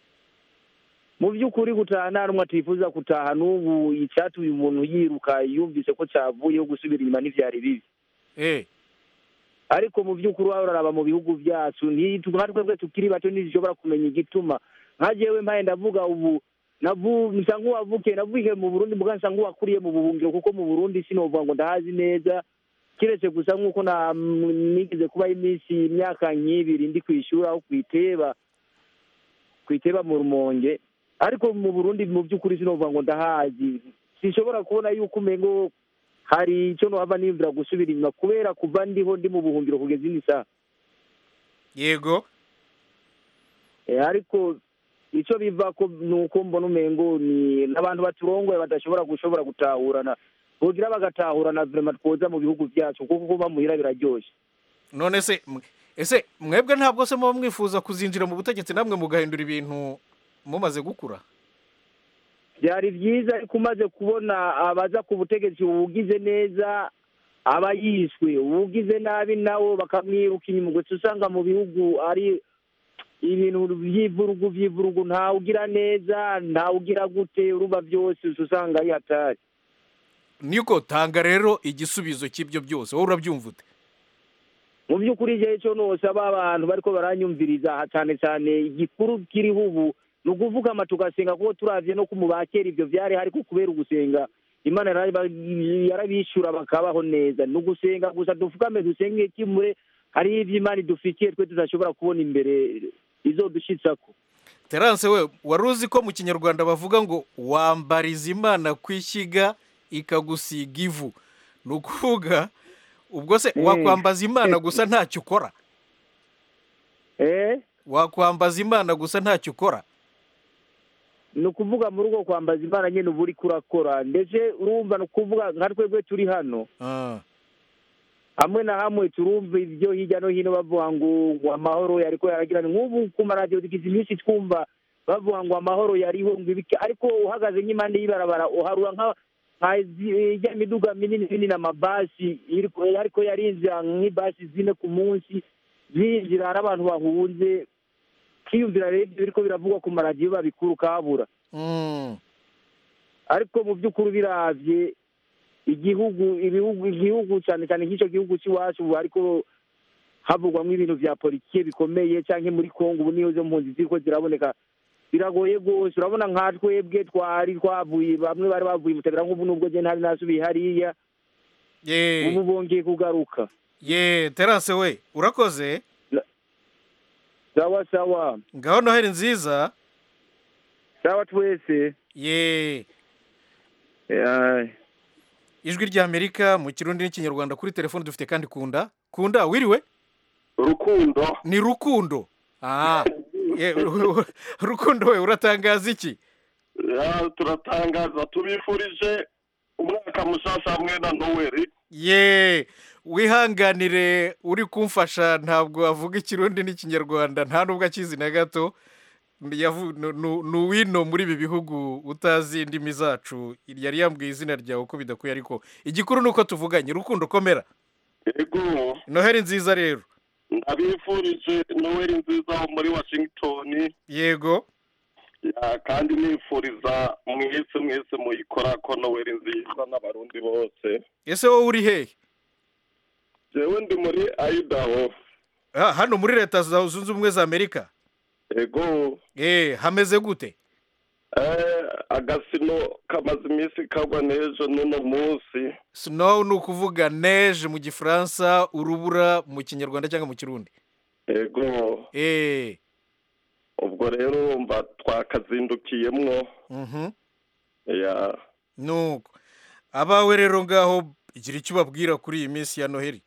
mu by'ukuri gutaha nta n'umwe twifuza gutaha n'ubu icyatumye umuntu yiruka yumvise ko cyavuyeho gusubira inyuma ntibyari bibi eh ariko mu by'ukuri waba uraraba mu bihugu byacu ntitu- nka twebwe tukiri bato ntidushobora kumenya igituma nka jewe mpaye ndavuga ubu navu nsa nk'uwavukiye navukiye mu burundi mbwa nsa nk'uwakuriye mu buhungiro kuko mu burundi sinovuga ngo ndahazi neza kiretse gusa nk'uko na nigeze kubaho iminsi imyaka nk'ibiri ndi ku ishuri aho ku iteba ku iteba mu rumonge ariko mu burundi mu by'ukuri sinovuga ngo ndahazi sinshobora kubona yuko umengo hari icyo nohava niyumvira gusubira inyuma kubera kuva ndiho ndi mu buhungiro kugeza ino saha yego Eh, ariko icyo biva ko ni uko mbona umengo ni n'abantu baturongoye badashobora gushobora gutahurana bogira bagatahurana vrema twoza mu bihugu byacu kuko kuba muhira biraryoshye none se mwe- ese mwebwe ntabwo se muba mwifuza kuzinjira mu butegetsi namwe mugahindura ibintu mumaze gukura byari byiza ariko umaze kubona abaza ku butegetsi uwugize neza aba yishwe uwugize nabi nawo bakamwiruka inyuma gusa usanga mu bihugu ari ibintu by'ivurugu by'ivurugu ntawe ugira neza ntawe ugira gute uruba byose usa usanga ari hatari niko tanga rero igisubizo cy'ibyo byose wowe urabyumva ute mu by'ukuri igihe cyo nosaba abantu bariko baranyumviriza aha cyane cyane igikuru kiriho ubu ni ukuvugama tugasenga kuko turavye no kumubakera ibyo vyari hariko kubera ugusenga imana yaraba- yarabishura bakabaho neza ni ugusenga gusa dufukame dusenge kimure hariho ivyo imana idufitiye twe tudashobora kubona imbere izodushitsako terance we wari uzi ko mu kinyarwanda bavuga ngo wambariza imana ku ishyiga ikagusiga ivu ni ukuvuga ubwo se Mm. wakwambaza imana gusa ntacyo ukora eh wakwambaza imana gusa ntacyo ukora ni ukuvuga mu rugo kwambaza imana nyene uba uriko urakora ndetse urumva ni ukuvuga nka twebwe turi hano Ah, hamwe na hamwe turumva ibyo hirya no hino bavuga ngo ngo amahoro yariko yaragirana nk'ubu ku maradiyo tugize iminsi twumva bavuga ngo amahoro yariho ngo ibiki ariko uhagaze nk'impande y'ibarabara uharura nka nka zi- ijya miduga minini minini amabasi iriko- ariko yarinjira nk'ibasi zine ku munsi zinjira hari abantu bahunze kwiyumvira rero ibyo biriko biravugwa ku maradiyo babikuru kabura ariko mu by'ukuri biravye igihugu ibihugu igihugu cyane cyane nk'icyo gihugu cy'iwacu ubu ariko havugwamo ibintu vya politike bikomeye canke muri kongo ubu niyo zo mpunzi ziriko ziraboneka biragoye rwose urabona nka twebwe twari twavuye bamwe bari bavuye mutabera nk'ubu nubwo je ntari nasubiye hariya ye ubu bongeye kugaruka ye terase we urakoze sawa sawa ngaho noheli nziza sawa twese ye Ai. ijwi ry'amerika mu kirundi n'ikinyarwanda kuri telefone dufite kandi kunda kunda wiriwe rukundo ni rukundo ah ye, rukundo we uratangaza iki Ya, turatangaza tubifurije umwaka mushasha hamwe na noweli ye wihanganire uri kumfasha ntabwo avuga ikirundi n'ikinyarwanda nta nubwo akizi na gato Yavu- nu- nu- ni uwino muri ibi bihugu utazi indimi zacu yari yambwiye izina ryawe uko bidakwiye ariko igikuru ni uko tuvuganye rukundo komera yego noheli nziza rero ndabifurije noweli nziza ho muri washington yego Ya, kandi nifuriza mwese mwese muyikora ko noweli nziza n'abarundi bose ese wowe uri hehe jewe ndi muri idaho Ah, hano muri leta za- zunze ubumwe za amerika yego eh hameze gute eh, agasino kamaze iminsi kagwa n'ejo n'uno munsi snow ni ukuvuga neige mu gifaransa urubura mu kinyarwanda cyangwa mu kirundi yego eh ubwo rero urumva twakazindukiyemwo mhm ya nuko abawe rero ngaho igira icyo ubabwira kuri iyi minsi ya noheli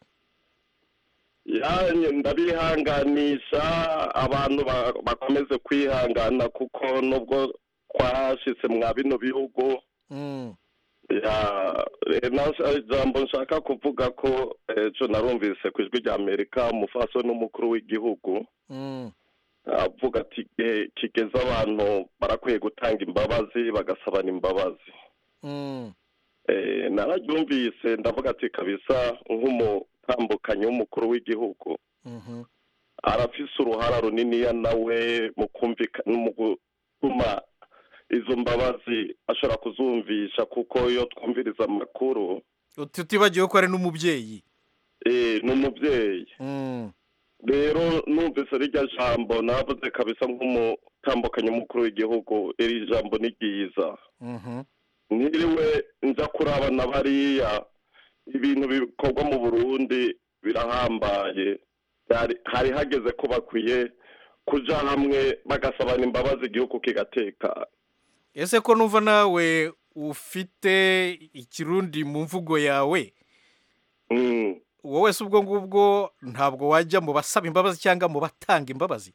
yanye ndabihanganisha abantu ba- bakomeze kwihangana kuko nubwo twashitse mwa bino bihugu Mm. ya eh, nasha- ijambo nshaka kuvuga ko ejo narumvise ku ijwi rya amerika umufaso n'umukuru w'igihugu Mm. avuga ati igihe kigeze abantu barakwiye gutanga imbabazi bagasabana imbabazi Mm. Eh, nararyumvise ndavuga ati kabisa nk'umutambukanyi w'umukuru w'igihugu Mhm. arafise uruhara runiniya nawe mu kumvika mu gutuma izo mbabazi ashobora kuzumvisha kuko iyo twumviriza amakuru tutibagiwe ko ari n'umubyeyi eh, ni umubyeyi Mm. rero numvise rirya jambo navuze kabisa nk'umutambukanyi w'umukuru w'igihugu iri jambo ni ryiza Mhm. niriwe nza kurabana bariya ibintu bikorwa mu burundi birahambaye Hari- hari hageze ko bakwiye kuja hamwe bagasabana imbabazi igihugu kigatekana ese ko numva nawe ufite ikirundi mu mvugo yawe Mm. wowe se ubwo ngubwo ntabwo wajya mu basaba imbabazi cyangwa mu batanga imbabazi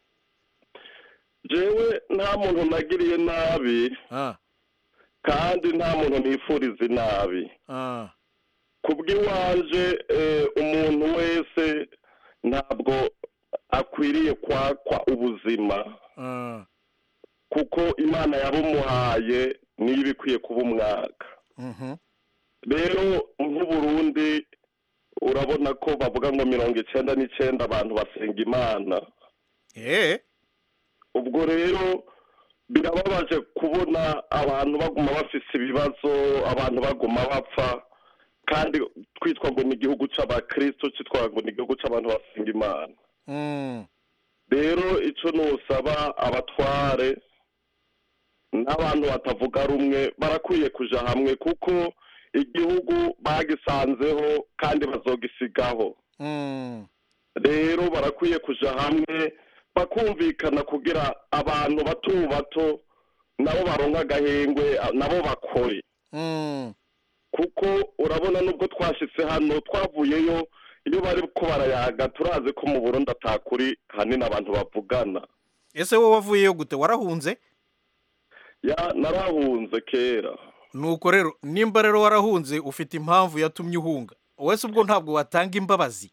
jewe nta muntu nagiriye nabi Ah. kandi nta muntu nifuriza inabi Ah. kubw'iwanje eh, umuntu wese ntabwo akwiriye kwakwa ubuzima Ah. kuko imana yabumuhaye niyo iba ikwiye kuba umwaka Mhm. rero nk'uburundi urabona ko bavuga ngo mirongo icyenda n'icyenda abantu basenga imana eh ubwo rero birababaje kubona abantu baguma bafise ibibazo abantu baguma bapfa kandi twitwa ngo ni igihugu c'abakristo citwa ngo ni igihugu c'abantu basenga imana Mm. rero ico nusaba abatware n'abantu batavuga rumwe barakwiye kuja hamwe kuko igihugu bagisanzeho kandi bazogisigaho Mm. rero barakwiye kuja hamwe bakumvikana kugira abantu bato bato nabo baronka agahengwe nabo bakore Mm. kuko urabona nubwo twashitse hano twavuyeyo iyo bari ko barayaga turazi ko mu burundi atakuri hanini abantu bavugana ese wowe wavuyeyo gute warahunze ya narahunze kera nuko rero nimba rero warahunze ufite impamvu yatumye uhunga wese ubwo ntabwo watanga imbabazi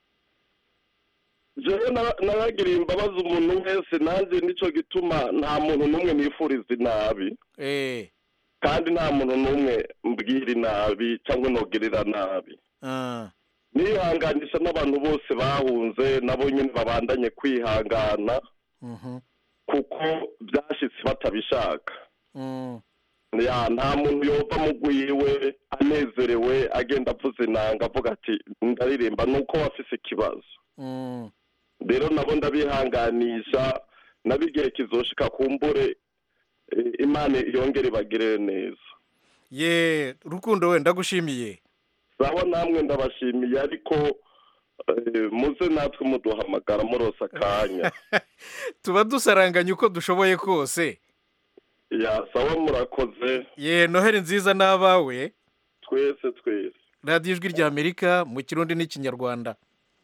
jewe nara- naragiriye imbabazi umuntu wese nanjye nico gituma nta muntu n'umwe nifuriza inabi eh kandi nta muntu n'umwe mbwira inabi cyangwa nogirira nabi Ah, nihanganisha n'abantu bose bahunze nabo nyine babandanye kwihangana mhm, kuko byashyitse batabishaka mm, ya nta muntu yova mu gwiwe anezerewe agenda avuza inanga avuga ati ndaririmba ni uko wafise ikibazo mm. rero nabo ndabihanganisha nabo igihe kizoshika kumbure eh, imana yongere ibagirire neza ye rukundo we ndagushimiye sawa namwe ndabashimiye ariko eh, muze natwe muduhamagara murose akanya tuba dusaranganya uko dushoboye kose ya sawa murakoze ye noheli nziza n'abawe twese twese radiyo ijwi rya amerika mu kirundi n'ikinyarwanda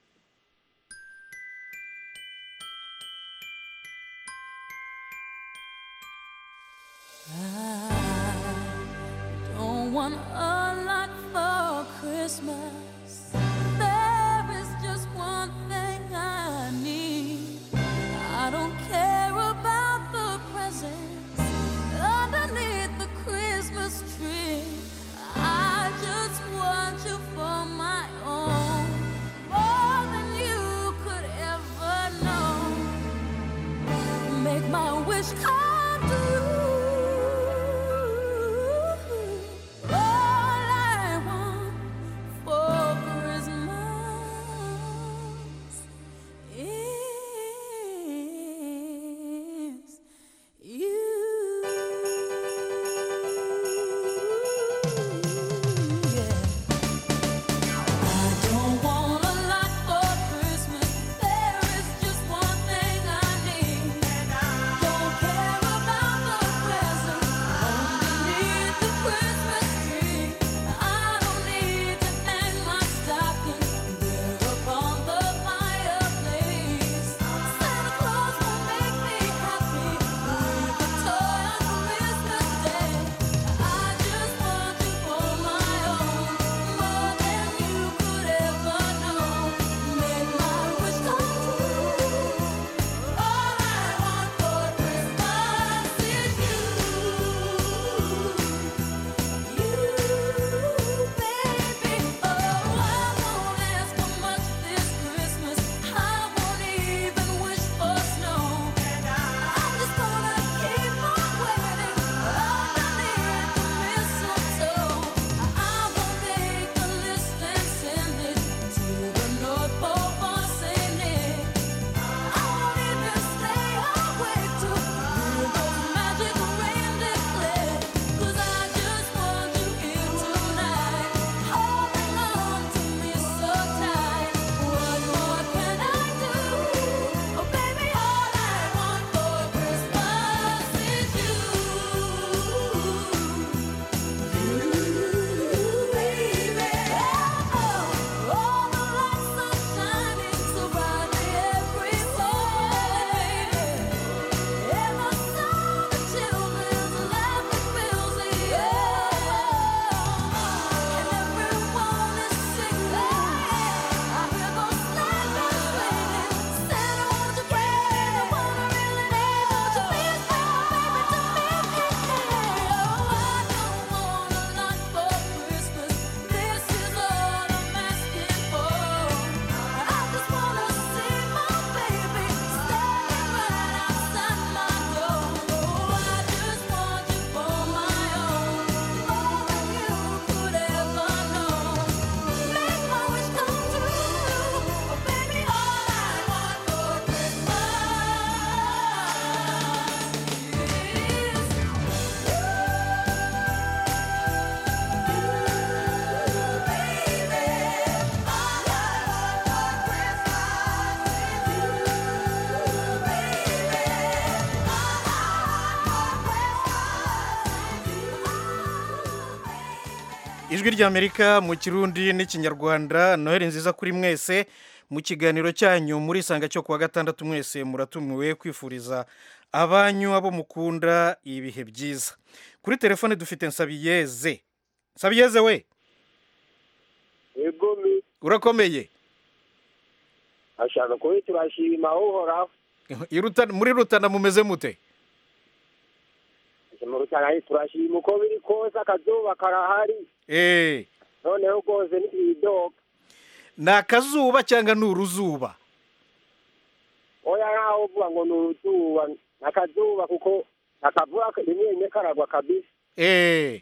Don't want a lot for Christmas. There is just one thing I need. I don't care about the presents underneath the Christmas tree. I just want you for my own, more than you could ever know. Make my wish come true. All I want for Christmas is you. I don't want a lot for Christmas. There is just one thing I need. Don't care about the presents underneath the Christmas tree. I don't need to hang my stocking there upon the fireplace. Santa Claus will make me happy with a toy on Christmas Day. I just want you for my own, more than you could ever know. Make my wish come true. All I want for Christmas is you, baby. Oh, I won't ask for much this Christmas. I won't even wish for snow. I'm just gonna keep on waiting underneath the mistletoe. I will make a list and send it to the North Pole for Saint Nick. I won't even stay awake to hear those magic reindeer click. 'Cause I just want you here tonight, holding on to me so tight. What more can I do? Oh, baby, all I want for Christmas is you. You, baby. Oh, all the lights are shining so brightly everywhere. And the sound of children's laughter fills the air. And everyone is singing. I hear those sleigh bells ringing. Santa, won't you bring me the one I really need? Won't you please bring my baby to me? Oh, I don't want a lot for Christmas. This is all I'm asking for. I just wanna see my baby standing right outside my door. Oh, I just want you for my own, more than you could ever know. Make my wish come true, oh baby. All I want for ijwi ry'amerika mu kirundi n'ikinyarwanda noheli nziza kuri mwese mu kiganiro cyanyu muri isanga cyo kuwa gatandatu mwese muratumiwe kwifuriza abanyu abo mukunda ibihe byiza kuri telefone dufite nsabiyeze nsabiyeze we yego mi urakomeye ashaka kuba turashima uhoraho I Ruta- muri rutana mumeze mute mu rutana turashima uko biri kose akazuba karahari eh noneho rwose ntibidoga ni akazuba cyangwa ni uruzuba oya nkaho uvuga ngo ni uruzuba ni akazuba kuko akavura rimwe rimwe karagwa kabisa eh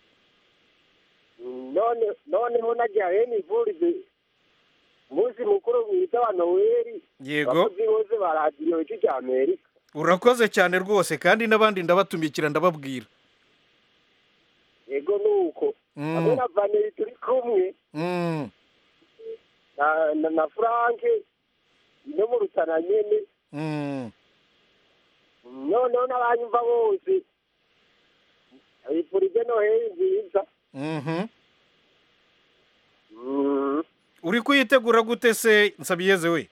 none noneho nagira hene ivurize umunsi mukuru mwiza wa noweli Yego. abakozi bose ba radiyo ijwi rya amerika urakoze cyane rwose kandi n'abandi ndabatumikira ndababwira yego ni uko Mm. hamwe na vaneri turi kumwe Mm, na na, na franke no mu rutana nyene mm. noneho n'abanyumva bose abifurije noheli nziza Mhm. Mm. uri kuyitegura gute se nsabiyeze we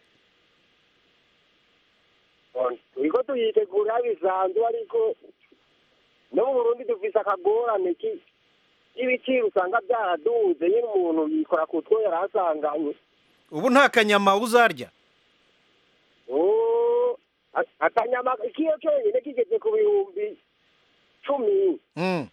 turiko tuyitegura bisanzwe ariko no mu burundi dufise akagorane ki ibiciro usanga byaraduze nyine umuntu yikora ku two yari asanganywe ubu nta kanyama uzarya Oh, a- akanyama ikiyo kenyine kigeze ku bihumbi cumi Mm.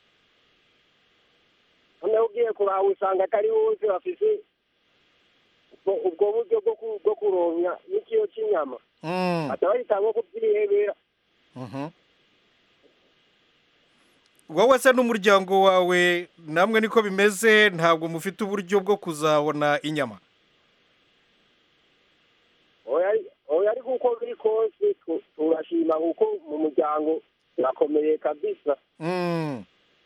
noneho ugiye kuraba usanga atari bose bafise ubwo- ubwo buryo bwo ku- bwo kuronka n'ikiyo cy'inyama Mm. baca bahita nko kubyihebera Mhm. wowe se n'umuryango wawe namwe niko bimeze ntabwo mufite uburyo bwo kuzabona inyama oya oya ariko uko biri kose tu- turashima kuko mu muryango turakomeye kabisa Mm.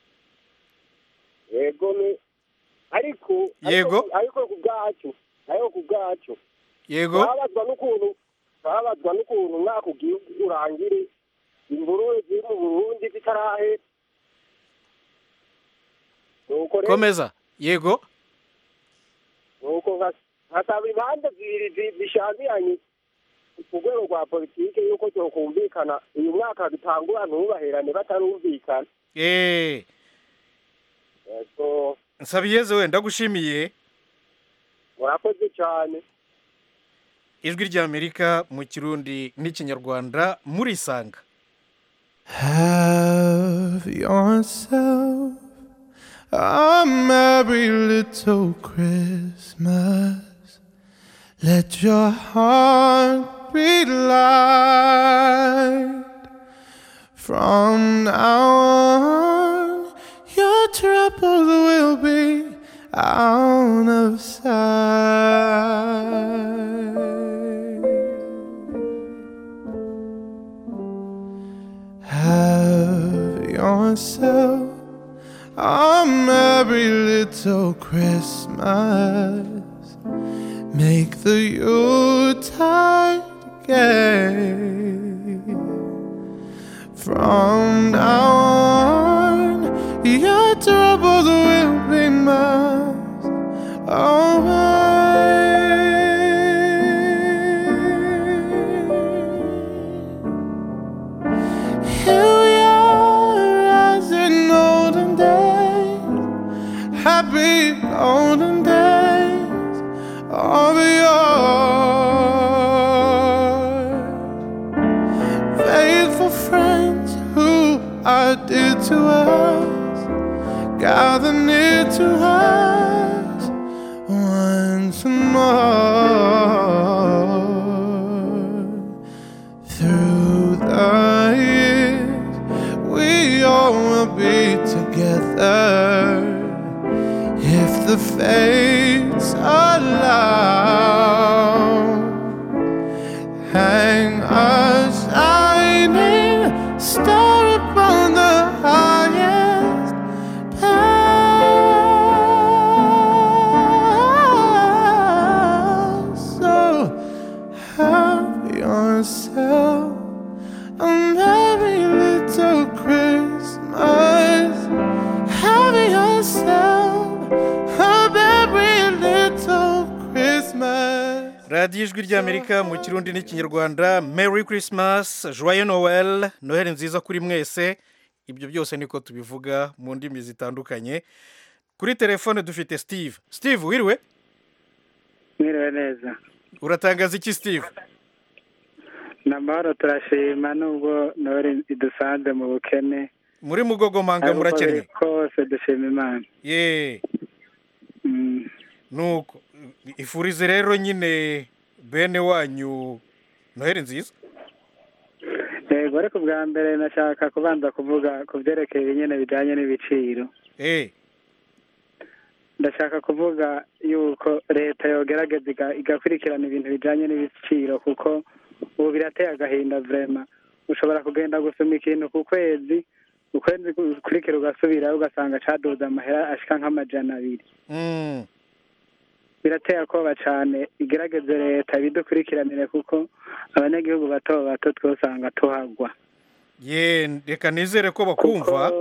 yego ni ariko Yego. ariko- ariko ku bwacu ariko ku bwacu yego babazwa n'ukuntu babazwa n'ukuntu umwaka ugiye urangire imvururu ziri mu burundi zitarahera nuko rero komeza yego nuko nka- nkasaba imanza zibiri zi- zishambiranye ku rwego rwa politike yuko cyokumvikana uyu mwaka dutangura ntubaherane batarumvikana eh yego nsabiyeze we ndagushimiye murakoze cyane ijwi ry'amerika mu kirundi n'ikinyarwanda murisanga Have yourself a merry little Christmas. Let your heart be light. From now on, your troubles will be out of sight. Have yourself a merry little Christmas. Make the Yuletide gay. From now on, your troubles will be miles away. Here we are as in olden days, happy olden days of yore. Faithful friends who are dear to us, gather near to us once more. Through the years, we all will be together if the fates allow. Hang a shining star upon the highest bough. So have yourself a merry little Christmas. Have yourself a merry little Christmas. radiyo ijwi ry'amerika mu kirundi n'ikinyarwanda merry christmas joyeux noel noheli nziza kuri mwese ibyo byose niko tubivuga mu ndimi zitandukanye kuri telefone dufite steve steve wiriwe mwiriwe neza uratangaza iki steve ni amahoro turashima nubwo nore idusanze mu bukene muri mugogomanga Ariko uko murakennye biri kose dushima imana ye nuko ifurize rero nyine bene wanyu noheli nziza yego ariko bwa mbere nashaka kubanza kuvuga ku byerekeye ibinyene bijyanye n'ibiciro eh ndashaka kuvuga yuko leta yogerageza iga- igakurikirana ibintu bijyanye n'ibiciro kuko ubu birateye agahinda vrema ushobora kugenda gusoma ikintu ku kwezi ukwezi gukurikira ugasubirayo ugasanga caduze amahera ashika nk'amajana abiri Mm. birateye akoba cyane igerageze leta ibidukurikiranire kuko abanyagihugu bato bato twosanga tuhagwa ye reka nizere ko bakumva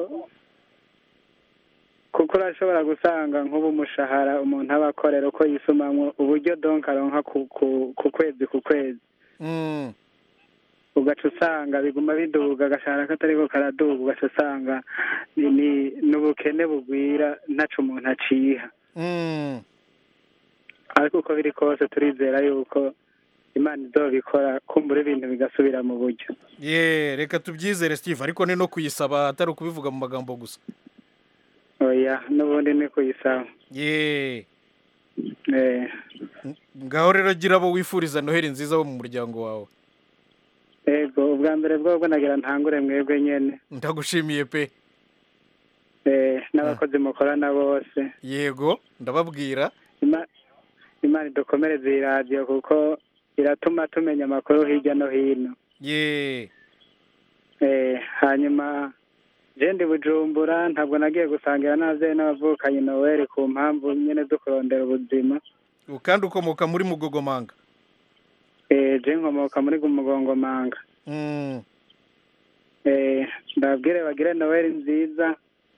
kuko urashobora gusanga nk'ubu umushahara umuntu aba akorera uko yisumamwo uburyo donka aronka ku, ku, ku kwezi ku kwezi Mm. ugaca usanga biguma biduga agashahara katariko karaduga ugaca usanga ni ni- n'ubukene bugwira ntaco umuntu aciha Mm. ariko uko biri kose turizera yuko imana izobikora kumbura ibintu bigasubira mu buryo ye reka tubyizere steve ariko ni no kuyisaba atari ukubivuga mu magambo gusa oya n'ubundi ni kuyisaba ye eh ngaho rero gira abo wifuriza noheli nziza bo mu muryango wawe ego ubwa mbere bwobwo nagira ntangure mwebwe nyene ndagushimiye pe eh n'abakozi mukorana bose yego ndababwira Ima- imana idukomereze iyi radiyo kuko iratuma tumenya amakuru hirya no hino ye eh hanyuma je ndi bujumbura ntabwo nagiye gusangira n'abavyeyi n'abavukanyi noweli ku mpamvu nyene zo kurondera ubuzima kandi ukomoka muri mugogomanga eh je nkomoka muri gumugongomanga Mm. eh ndababwire bagire noweli nziza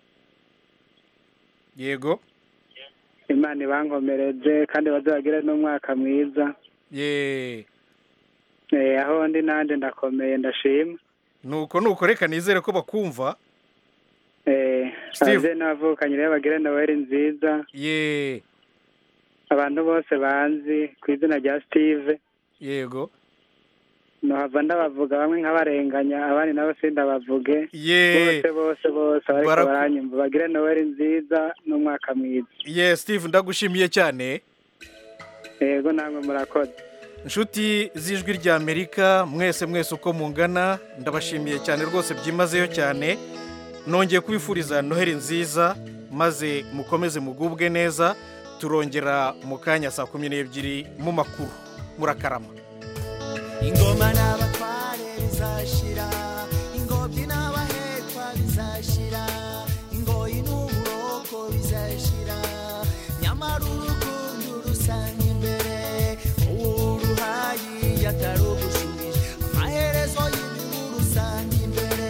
yego imana ibankomereze kandi baze bagire n'umwaka mwiza ye eh aho ndi nanje ndakomeye ndashima nuko nuko reka nizere ko bakumva eh Steve. abavyeyi n'abavukanyi rero bagire noweli nziza ye abantu bose banzi ku izina rya steve yego nohava ndabavuga bamwe nkabarenganya abandi nabo sindabavuge Ye. bose bose bose bariko Baraku- baranyumva bagire noweli nziza n'umwaka mwiza ye steve ndagushimiye cyane yego namwe murakoze inshuti z'ijwi rya amerika mwese mwese uko mungana ndabashimiye cyane rwose byimazeyo cyane nongeye kubifuriza noheli nziza maze mukomeze mugubwe neza turongera mu kanya saa kumi n'ebyiri mu makuru murakarama ingoma n'abatware bizashira ingobyi n'abahekwa bizashira ingoyi n'uburoko bizashira nyamara urukundo rusanga imbere uruhayi yatarugushubije amaherezo y'ibihu rusanga imbere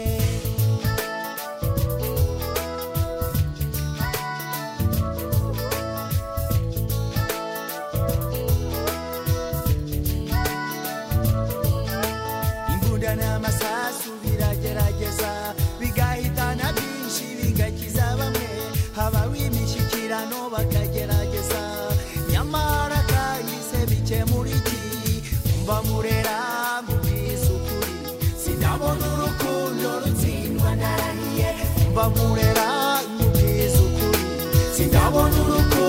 imbunda n'amasasu biragerageza bigahitana byinshi bigakiza bamwe habaho imishyikirano bakagerageza nyamara kahise bikemura iki mba murera mubwiza ukuri sinabona urukundo rutsindwa narahiye mba murera mubwiza ukuri sinabona urukundo